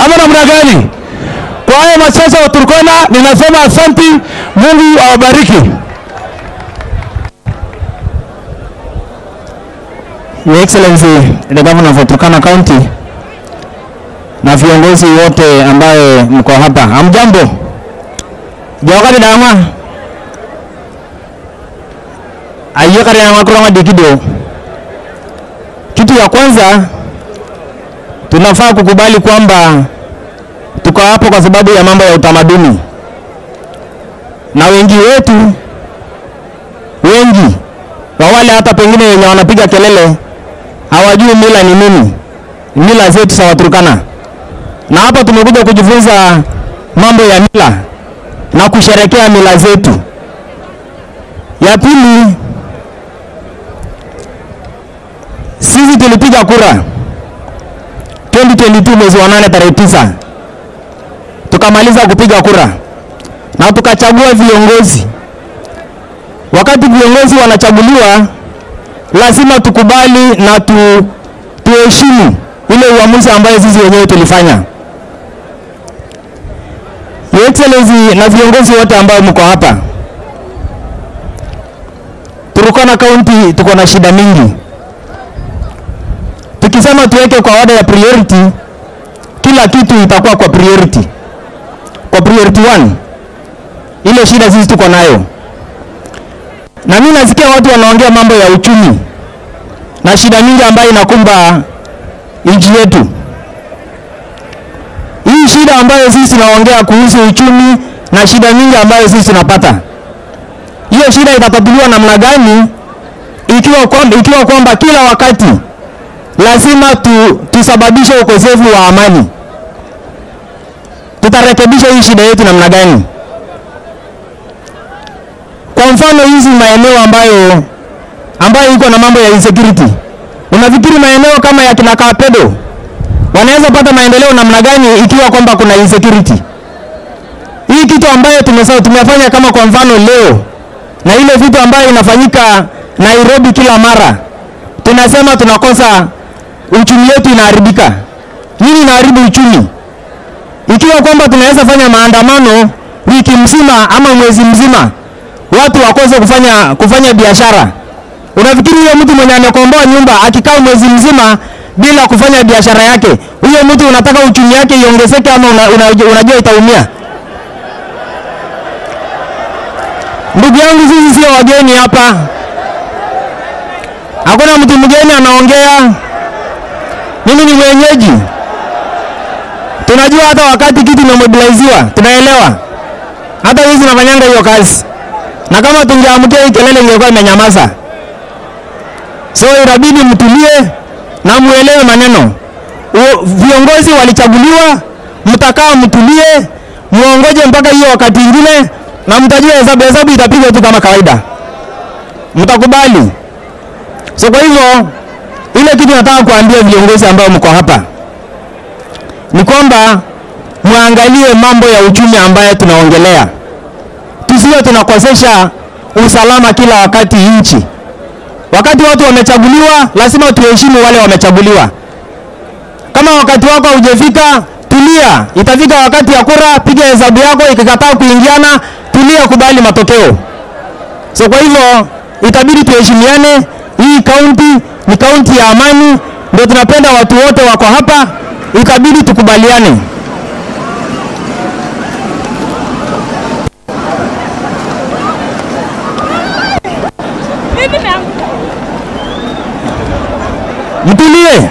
ama namna gani? Kwa hayo machache wa Turkana, ninasema asanti, Mungu awabariki. Your Excellency the Governor of Turkana County na viongozi wote ambaye mko hapa, hamjambo? Jawakati dama ayyakari na kurama dikido. Kitu ya kwanza tunafaa kukubali kwamba tuko hapo kwa sababu ya mambo ya utamaduni, na wengi wetu wengi wa wale hata pengine wenye wanapiga kelele hawajui mila ni nini, mila zetu za Waturkana. Na hapa tumekuja kujifunza mambo ya mila na kusherekea mila zetu. Ya pili, sisi tulipiga kura 2022 mwezi wa nane tarehe tisa, tukamaliza kupiga kura na tukachagua viongozi. Wakati viongozi wanachaguliwa, lazima tukubali na tu, tuheshimu ile uamuzi ambayo sisi wenyewe tulifanya. Your Excellency na viongozi wote ambao mko hapa, Turkana County tuko na shida mingi. Tukisema tuweke kwa order ya priority, kila kitu itakuwa kwa priority, kwa priority one. Ile shida sisi tuko nayo, na mimi nasikia watu wanaongea mambo ya uchumi na shida mingi ambayo inakumba nchi yetu. Hii shida ambayo sisi tunaongea kuhusu uchumi na shida mingi ambayo sisi tunapata, hiyo shida itatatuliwa namna gani ikiwa kwamba, ikiwa kwamba kila wakati lazima tu, tusababishe ukosefu wa amani? Tutarekebisha hii shida yetu namna gani? Kwa mfano hizi maeneo ambayo ambayo iko na mambo ya insecurity, unafikiri maeneo kama ya kina Kapedo wanaweza pata maendeleo namna gani ikiwa kwamba kuna insecurity? Hii kitu ambayo tumesema tumefanya kama kwa mfano leo na ile vitu ambayo inafanyika Nairobi kila mara, tunasema tunakosa uchumi wetu inaharibika. Nini inaharibu uchumi? Ikiwa kwamba tunaweza fanya maandamano wiki mzima ama mwezi mzima, watu wakose kufanya kufanya biashara, unafikiri huyo mtu mwenye amekomboa nyumba akikaa mwezi mzima bila kufanya biashara yake, huyo mtu unataka uchumi yake iongezeke ama una, una, unajua itaumia? Ndugu yangu, sisi sio wageni hapa, hakuna mtu mgeni anaongea. Mimi ni mwenyeji, tunajua hata wakati kitu imemobiliziwa, tunaelewa. Hata hizi nafanyanga hiyo kazi, na kama tungeamkia hii kelele ingekuwa imenyamaza. So inabidi mtulie na muelewe maneno. U, viongozi walichaguliwa, mtakaa mtulie, muongoje mpaka hiyo wakati ingine, na mtajua hesabu. Hesabu itapigwa tu kama kawaida, mtakubali. So kwa hivyo ile kitu nataka kuambia viongozi ambao mko hapa ni kwamba muangalie mambo ya uchumi ambayo tunaongelea, tusiwe tunakosesha usalama kila wakati nchi. Wakati watu wamechaguliwa, lazima tuheshimu wale wamechaguliwa. Kama wakati wako haujafika, tulia. Itafika wakati ya kura, piga hesabu yako. Ikikataa kuingiana, tulia, kubali matokeo. So kwa hivyo itabidi tuheshimiane. Hii kaunti ni kaunti ya amani, ndio tunapenda watu wote wako hapa, ikabidi tukubaliane. Mtulie,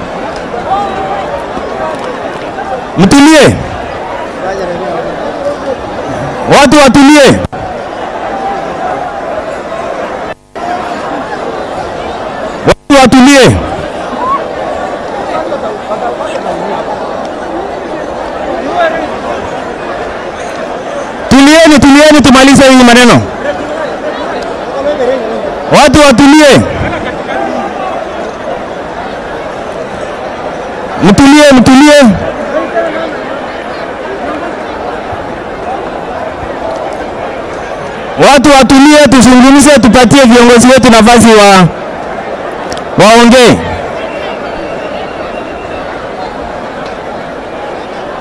mtulie, watu watulie. Watu watulie. Tulieni, tulieni, tumalize hii maneno. Watu watulie. Mtulie, mtulie. Watu watulie, tuzungumze, tupatie viongozi wetu nafasi wa waongee.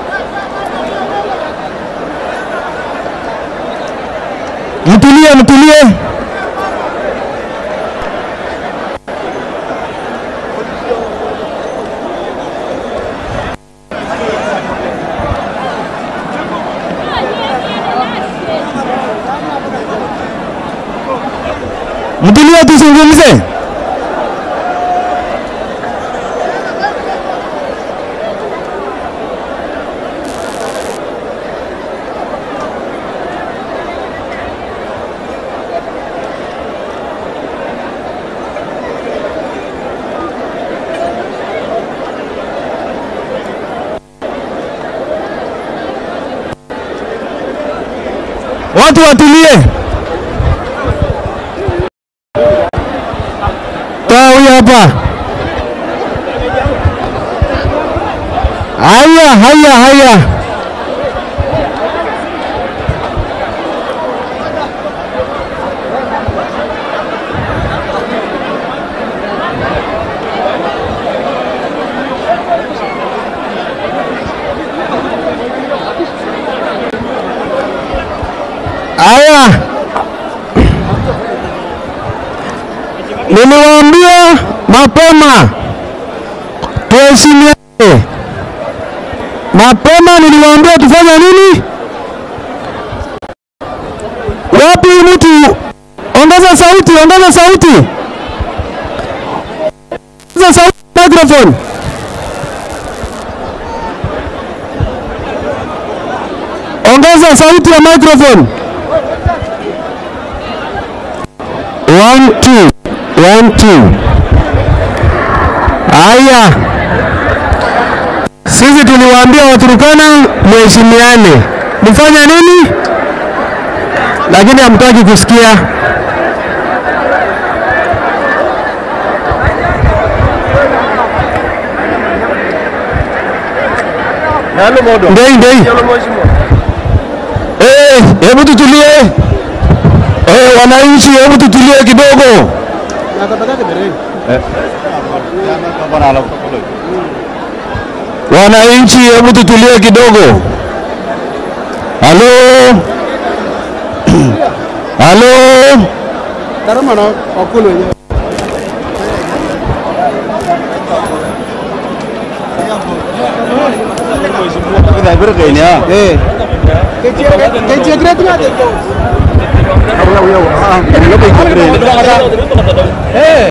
mtulie, mtulie. Mtulie, tuzungumze. Watu watulie. Toa huyu hapa. Haya, haya, haya. Haya, niliwaambia mapema tuheshimiane. Mapema niliwaambia tufanye nini? Wapi mtu? Ongeza sauti, ongeza sauti, ongeza sauti, microphone. Ongeza sauti ya microphone. One, two. One, two. Haya, sisi tuliwaambia Waturukana mheshimiane, mfanya nini? Lakini hamtaki kusikia. Ndei, ndei. Eh, hebu tutulie. Eh, wananchi, hebu tutulie kidogo. Wananchi, hebu tutulie kidogo. Halo, halo, Taramana wakulu wenyewe. Eh. Kecil grade nggak ada tuh? Eh.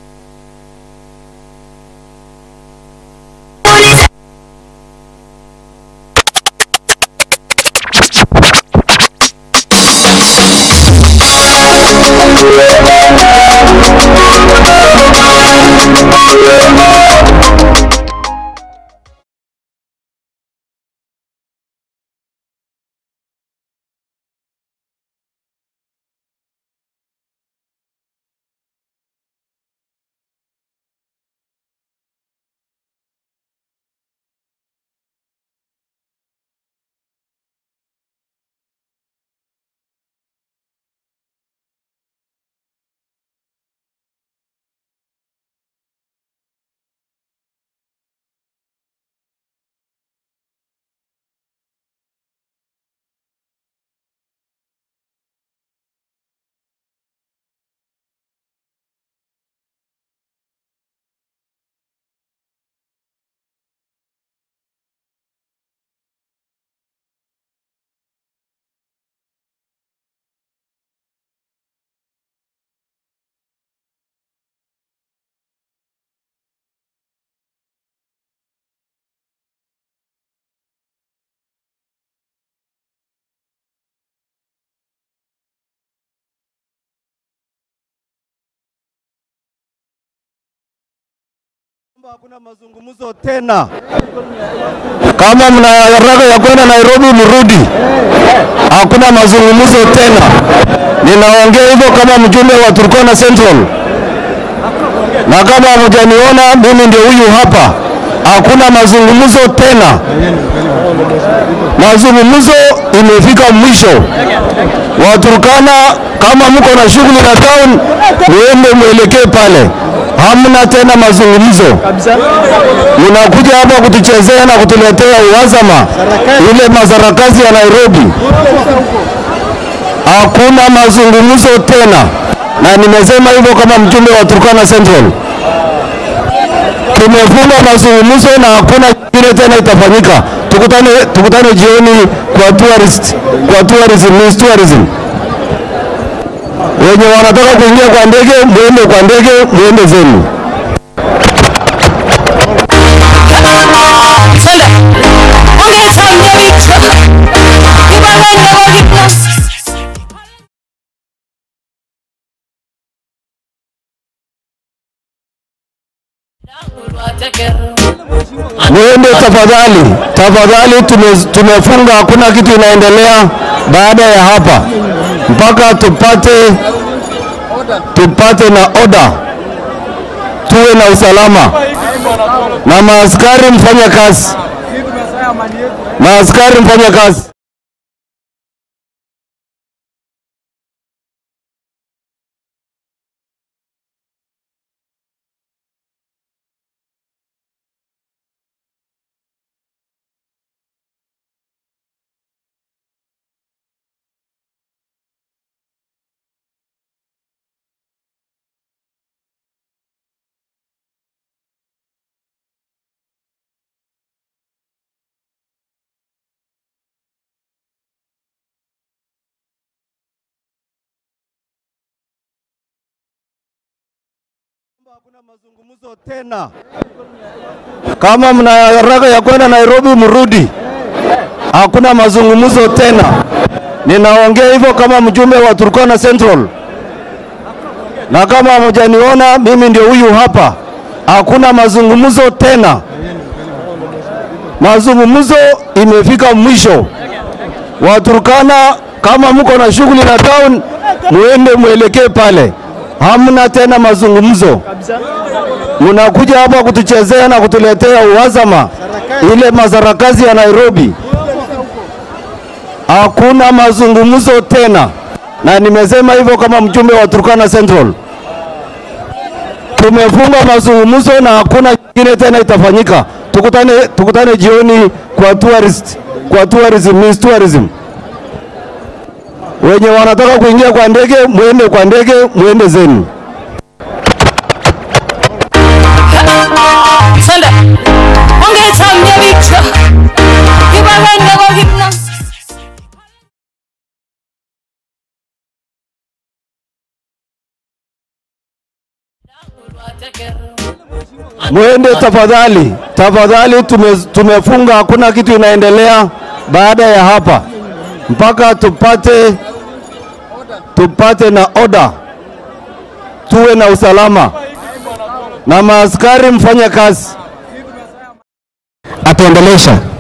Hakuna mazungumzo tena. kama mna haraka ya kwenda Nairobi mrudi, hakuna mazungumzo tena. Ninaongea hivyo kama mjumbe wa Turkana Central, na kama hamjaniona mimi ndio huyu hapa. Hakuna mazungumzo tena, mazungumzo imefika mwisho. Waturkana, kama mko na shughuli na town, muende mwelekee pale. Hamna tena mazungumzo, mnakuja hapa kutuchezea na kutuletea uhasama, ile masarakasi ya Nairobi. hakuna mazungumzo tena, na nimesema hivyo kama mjumbe wa Turkana Central. Tumefunga mazungumzo na hakuna kingine tena itafanyika. Tukutane, tukutane jioni kwa tourist, kwa tourism, Miss tourism. Wenye wanataka kuingia kwa ndege muende kwa ndege, muende zenu. Mwende tafadhali, tafadhali. Tume, tumefunga, hakuna kitu inaendelea baada ya hapa mpaka tupate tupate na oda, tuwe na usalama na maaskari mfanya kazi, maaskari mfanya kazi. Hakuna mazungumzo tena. Kama mna haraka ya kwenda Nairobi, mrudi. Hakuna mazungumzo tena. Ninaongea hivyo kama mjumbe wa Turkana Central, na kama hamjaniona mimi ndio huyu hapa. Hakuna mazungumzo tena. Mazungumzo imefika mwisho. Waturkana, kama mko na shughuli na town, muende mwelekee pale. Hamna tena mazungumzo. Mnakuja hapa kutuchezea na kutuletea uhasama, ile mazarakazi ya Nairobi. Hakuna mazungumzo tena, na nimesema hivyo kama mjumbe wa Turkana Central. Tumefunga mazungumzo na hakuna kingine tena itafanyika. Tukutane, tukutane jioni kwa tourist, kwa tourism, Miss tourism. Wenye wanataka kuingia kwa ndege muende kwa ndege, muende zenu. Sanda, ongetamye bicho ibabende kokipna Mwende tafadhali, tafadhali. Tume, tumefunga, hakuna kitu inaendelea baada ya hapa mpaka tupate tupate na oda, tuwe na usalama na maaskari mfanye kazi. Atuendelesha.